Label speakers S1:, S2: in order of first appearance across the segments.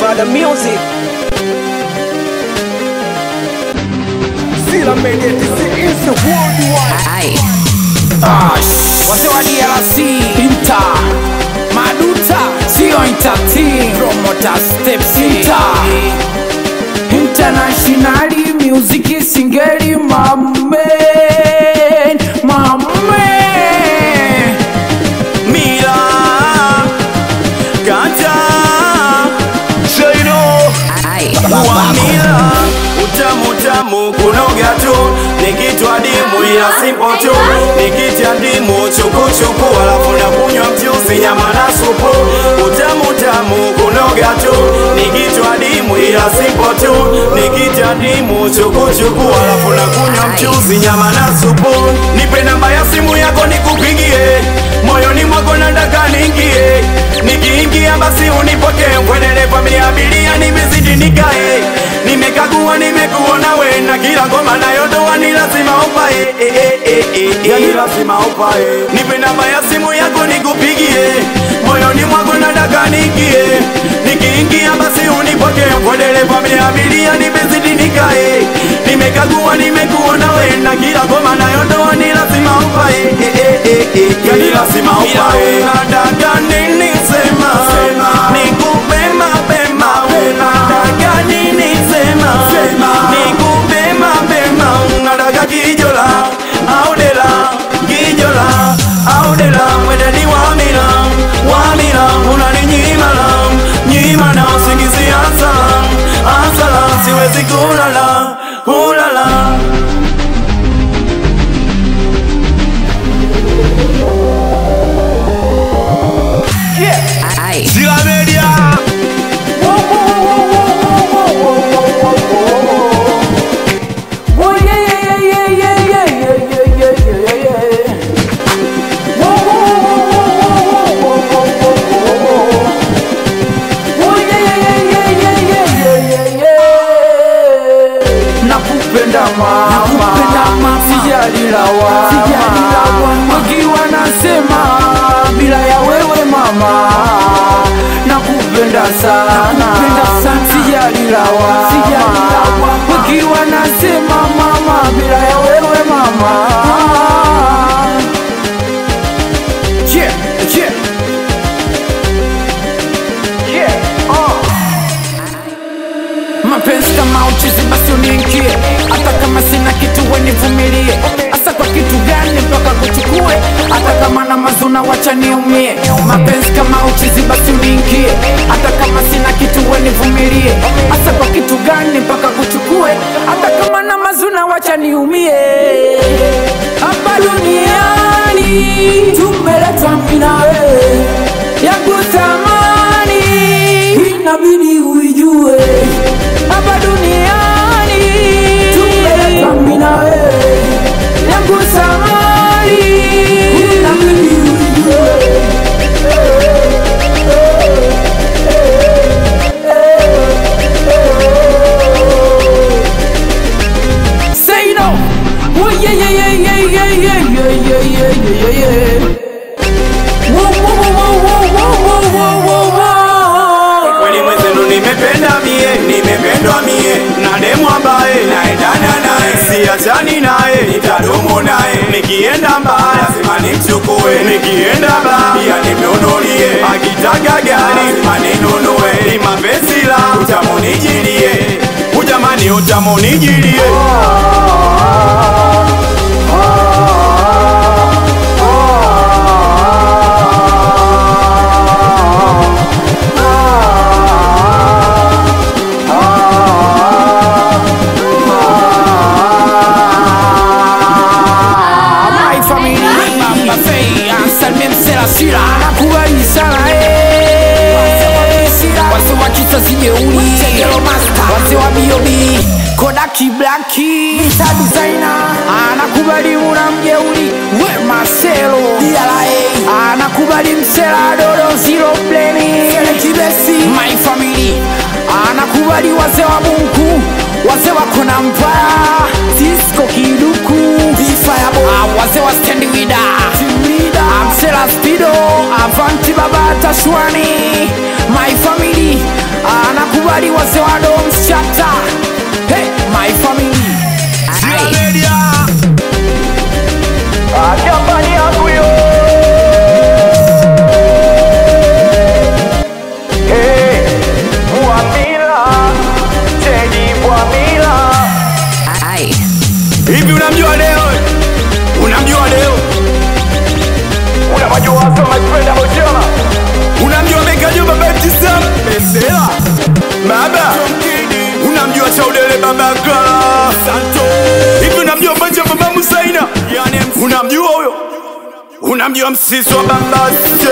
S1: Mada Music. Sila Media DC is the worldwide.
S2: Ai. Ash. Wase wa DRC Inta Maduta Sio Inter team Promoter Steps Inter Internationally Music Singeli Mamen Mamen
S3: Mira, kata Shaino wa mila utamu tamu kunoga tu nikitwa dimu ila simpo tu nikitia ndimu chukuchuku alafu na kunywa mchuzi nyama na supu utamu tamu kunoga tu nikitwa dimu ila simpo tu nikitia ndimu chukuchuku alafu na kunywa mchuzi nyama na supu nipe namba ya simu yako nikupigie moyoni mwako nataka niingie nikiingia basi unipokee kwenele familia abilia nimezidi nikae nimekagua nimekuona we na kila ngoma nayotoa ni lazima upae eh, eh, eh, eh, eh. ni lazima upae nipe namba ya simu yako nikupigie moyoni mwako nataka niingie nikiingia basi unipokee kwenele familia abilia nimezidi nikae nimekagua nimekuona we na kila ngoma nayotoa ni lazima upae eh, eh, eh, eh, eh. ni lazima upae nataka nini sema nikupe mapema unataka nini sema nikupe mapema unataka kijola au dela kijola au dela wedeni wamila wamila unaninyimala nyimana usingizi asala asala siwezi kulala kulala
S2: Ai.
S3: Sila Media
S2: Oh yeah yeah yeah yeah yeah yeah yeah yeah yeah yeah yeah. Whoa whoa whoa whoa whoa whoa whoa whoa whoa. Oh yeah yeah yeah yeah yeah yeah yeah yeah. Nakupenda mama, nakupenda mama, sijali lawama, sijali lawama. Ukiwa nasema bila ya wewe mama, nakupenda sana, nakupenda sana, sijali lawama, sijali lawama. Ukiwa nasema mama bila ya wewe mama. Yeah, yeah. Yeah, uh. mapenzi kama uchizi basi uniingie hata kama sina kitu wenivumilie hasa kwa kitu gani mpaka kuchukue hata kama na mazuna wacha niumie mapenzi kama uchizi basi uniingie hata kama sina kitu wenivumilie hasa kwa kitu gani mpaka kuchukue hata kama na mazuna wacha niumie hapa duniani tumeletwa mimi na wewe yangu thamani inabidi uijue hapa duniani tumeletwa mimi na wewe yangu thamani inabidi uijue Say no. Oh yeah yeah yeah yeah yeah yeah yeah yeah yeah yeah yeah. Whoa whoa whoa whoa whoa whoa whoa whoa.
S3: kweli mwenzenu nimependa mie nimependwa mie na demu ambaye naendana naye siachani naye nitadumu naye nikienda mbaya lazima nimchukue nikienda baa pia nimnunulie akitaka gari lazima ninunue ni mapenzi la utamunijilie ujamani utamunijilie
S2: My family Baba Fei Anselme Msela Sira Nakubali sana eh Wase wa kizazi jeuli Tegelo Master Wase wa B.O.B Kodaki Blacki Mr. Designer Anakubali una mjeuli We Marcelo DLA Anakubali Msela Dodo Zero Pleni Sele Kibesi My family Anakubali wase wa Mungu Wase wa Kona Mpaya Cisco Kiduku Bifayabo Wase wa Stand Wida Amsela Spido Avanti Baba Tashwani My family anakuwa
S3: babaka santo hivi unamjua banja baba musaina yani unamjua huyo unamjua msisi wa babase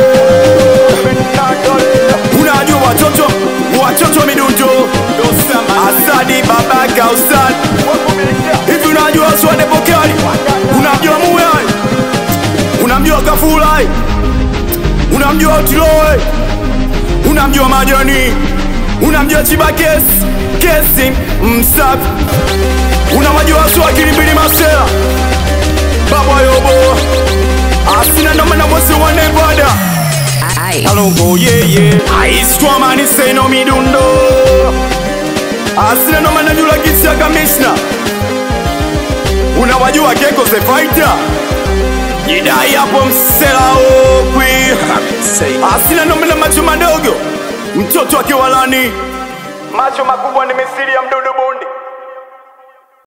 S3: unajua watoto watoto wa midundo asadi babaka ustad hivi unajua swade pokali unamjua muyai unamjua kafulai unamjua utiloe unamjua majani unamjua chiba kesi kesi msafi unawajua swakili mbili masela baba yobo asina nomana wose wanebada alongo yeye aiskwamani seno midundo asina nomana jula kisia kamishna unawajua keko sefaita jidai hapo msela okwi asina nomana macho madogo mtoto akiwalani macho makubwa ni misiri ya mdudu buni